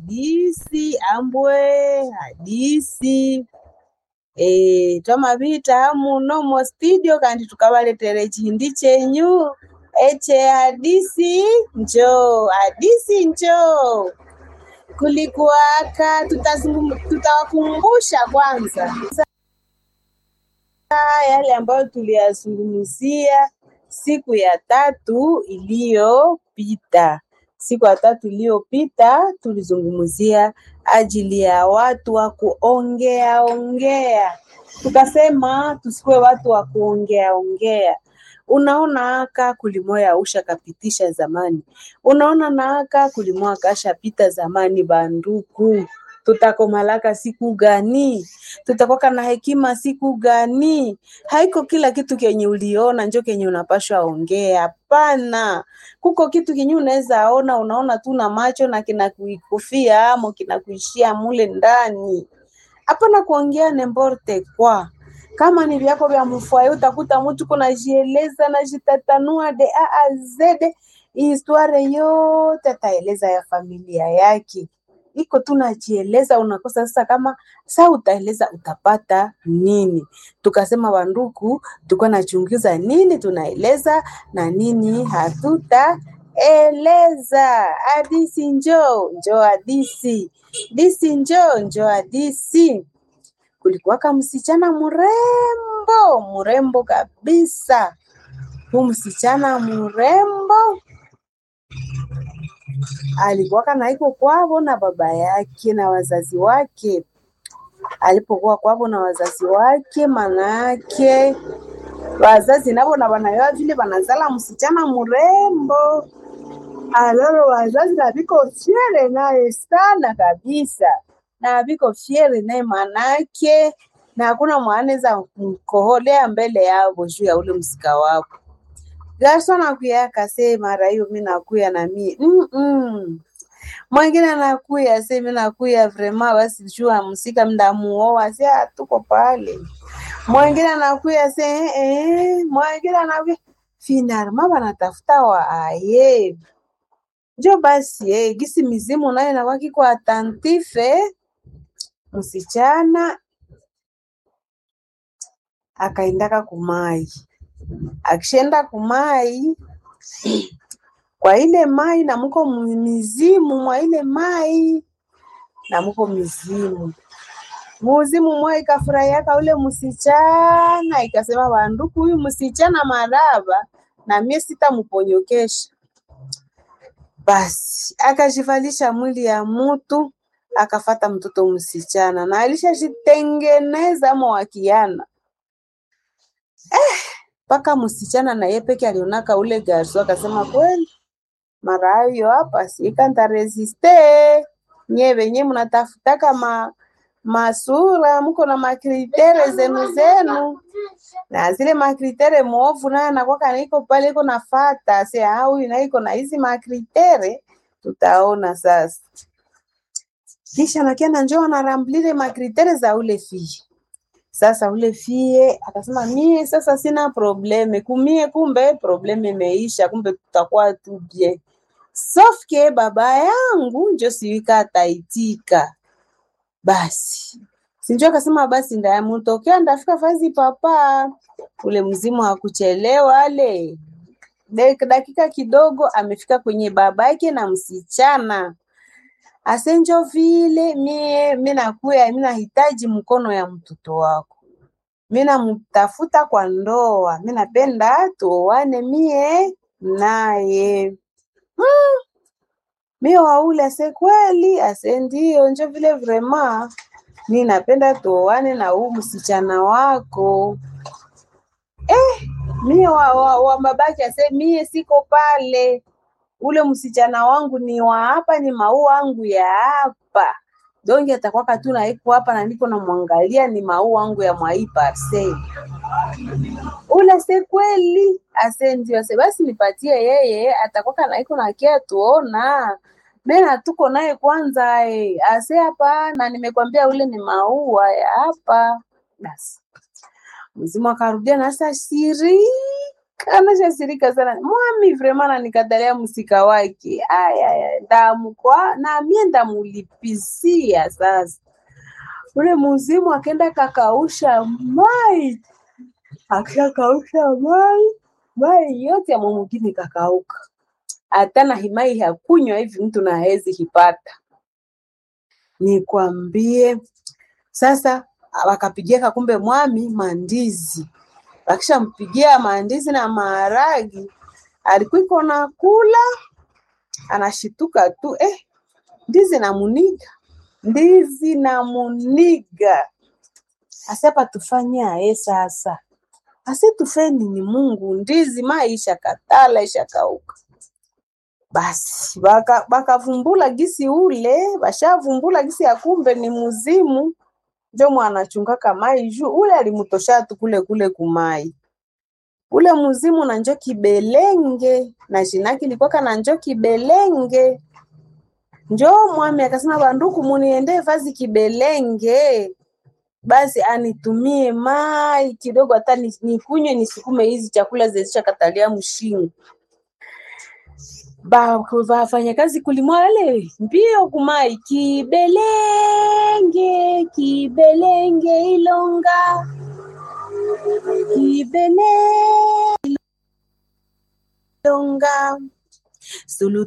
hadisi ambwe hadisi e, twamavita muno mo studio kandi tukavaletere chihindi chenyu eche hadisi njoo hadisi njoo kulikuwaka tutazungum- tutawakumbusha kwanza yale ambayo tuliyazungumzia siku ya tatu iliyopita. Siku ya tatu iliyopita tulizungumzia ajili ya watu wa kuongea ongea, tukasema tusikuwe watu wa kuongea ongea. Unaona aka kulimoya usha kapitisha zamani, unaona na aka kulimoya kashapita zamani. Banduku, tutakomalaka siku gani? Tutakwaka na hekima siku gani? Haiko kila kitu kenye uliona njo kenye unapashwa ongea. Hapana, kuko kitu kenye unaweza ona, unaona tu na macho na kinakuikufia amo kinakuishia mule ndani. Hapana kuongea nemborte kwa kama ni vyako vya mfwaye, utakuta mtu kunajieleza najitatanua de a a z historia yote ataeleza ya familia yake iko tu najieleza, unakosa sasa, kama saa utaeleza utapata nini? Tukasema wanduku, tulikuwa nachunguza nini tunaeleza na nini hatutaeleza. Hadisi njoo njoo, hadisi disi njoo njoo, hadisi. Kulikuwaka msichana mrembo mrembo kabisa, huu msichana mrembo alikuwaka naiko kwavo na baba yake na wazazi wake. Alipokuwa kwavo na wazazi wake, manake wazazi navo na wanayoa vile wanazala msichana mrembo, alalo wazazi na viko fiere naye sana kabisa, na viko fiere naye manake, na hakuna mwanaweza mkoholea mbele yavo juu ya ule msika wapo Garso anakuya akasema mara hiyo mi nakuya na mi mm -mm. Mwingine anakuya se mi nakuya vrema basi jua msika mdamuoa se tuko pale. Mwingine anakuya se eh, eh. Mwingine anakuya finalma banatafuta wa aye njo basi eh, gisi mizimu nayo nawaki kwa atantife msichana akaendaka kumai akishenda kumai kwa ile mai na muko mizimu mwa ile mai na muko mizimu muzimu mwa ikafurahiaka ule msichana ikasema banduku huyu msichana maraba na mie sitamuponyokesha basi akajivalisha mwili ya mutu akafata mtoto msichana na alishajitengeneza mwakiana mpaka msichana na yeye peke alionaka ule garso akasema kweli mara hayo hapa sikanta resiste nye venye mnatafutaka ma masura mko na makritere zenu zenu na zile makritere mwovu naye anakwaka naiko pale iko nafata se huyu na iko na hizi makritere tutaona sasa kisha nakiana njoo anaramblile makritere za ule fii sasa ule fie akasema mie sasa sina probleme kumie, kumbe probleme imeisha, kumbe tutakuwa tu bien sauf que baba yangu njo siwika ataitika. Basi sinjo akasema basi ndayamutokea ndafika fazi papa. Ule mzimu hakuchelewa ale dakika kidogo amefika kwenye baba yake na msichana asenjo vile mie mi nakuya mi nahitaji mkono ya mtoto wako, mi namtafuta kwa ndoa, mi napenda tuoane mie naye. Hmm. Mi waule ase kweli, ase ndio njo vile vrema mi napenda tuoane na huu msichana wako eh, mie wa, wa, wa babake ase mie siko pale ule msichana wangu ni wa hapa, ni maua wangu ya hapa. Donge atakwaka tu naiko hapa na niko namwangalia, ni maua wangu ya mwai parcel. Ule se kweli ase ndio ase basi nipatie yeye, atakwaka naiko nakia tuona mena tuko naye kwanza eh. Ase hapa na nimekwambia ule ni maua ya hapa. Basi mzimu akarudia na sasa siri kanashasirika sana mwami vrema nanikatalia msika wake aya ndamukwa na mie ndamulipisia sasa ule muzimu akenda kakausha mai akishakausha mai mai yote ya mwamugini kakauka hata na himai hakunywa hivi mtu na hezi hipata nikwambie sasa wakapigia kumbe mwami mandizi wakishampigia mandizi na maharagi alikuwa na kula anashituka tu eh, ndizi na muniga ndizi na muniga asapa tufanye aye sasa ase tufeni ni Mungu ndizi maisha katala isha kauka basi bakavumbula gisi ule bashavumbula gisi ya kumbe ni muzimu njo mwanachungaka mai juu ule alimutosha tu kule kule kumai ule muzimu na njo kibelenge na jinaki likwaka na njo kibelenge njo mwami akasema banduku muniende vazi kibelenge basi anitumie mai kidogo hata nikunywe nisukume hizi chakula zezisha katalia mshingo bafanya kazi kulimwale mbio kumai kibelenge kibelenge ilonga kibelenge ilonga sulu